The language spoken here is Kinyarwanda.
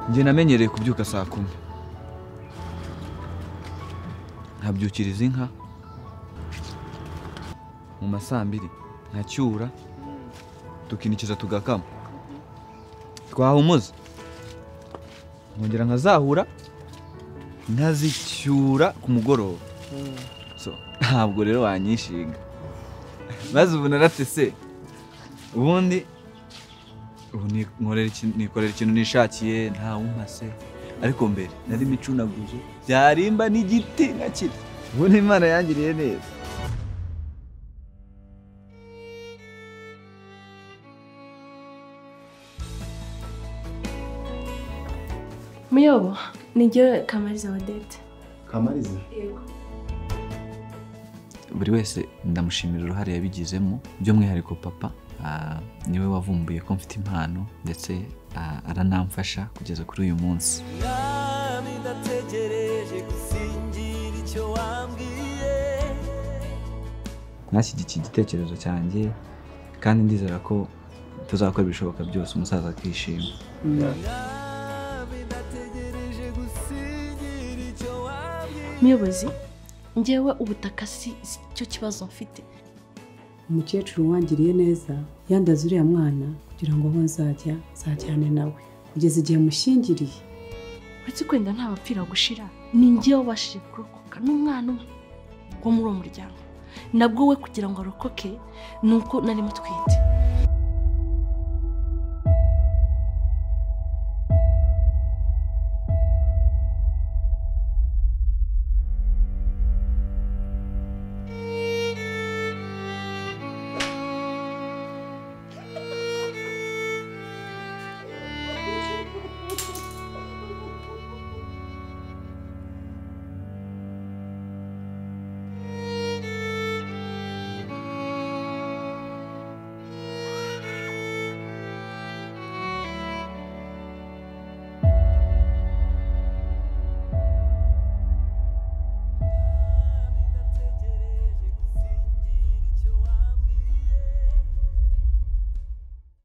njye namenyereye kubyuka saa kumi nkabyukiriza inka mu ma saa mbiri nkacyura tukinikiza tugakama twahumuza nkongera nkazahura nkazicyura ku mugoroba So, ntabwo rero wanyishinga maze ubu narafise ubundi ubu ni- nkorera iki- nikorera ikintu nishakiye nta wumpase ariko mbere nari micunaguzo byarimba n'igiti nkakiri ubundi imana yangiriye neza muyobo nijye kamariza wadete kamariza yego buri wese ndamushimira uruhare yabigizemo by'umwihariko papa ah, niwe wavumbuye ko mfite impano ndetse ah, aranamfasha kugeza kuri uyu munsi mwami ndategereje gusingira icyo wambwiye mwashyigikiye igitekerezo cyanjye kandi ndizera ko tuzakora ibishoboka byose umusaza akishima mwami ndategereje gusingira icyo wambwiye muyobozi ngewe ubutaka si si cyo kibazo mfite umukecuru wangiriye neza yandaze uriya mwana kugira ngo aho nzajya nzajyane nawe kugeza igihe mushyingiriye uretse kwenda nta bapfira gushira ni ngewe wabashije kurokoka n'umwana umwe wo muri uwo muryango nabwo we kugira ngo arokoke ni uko nari mutwite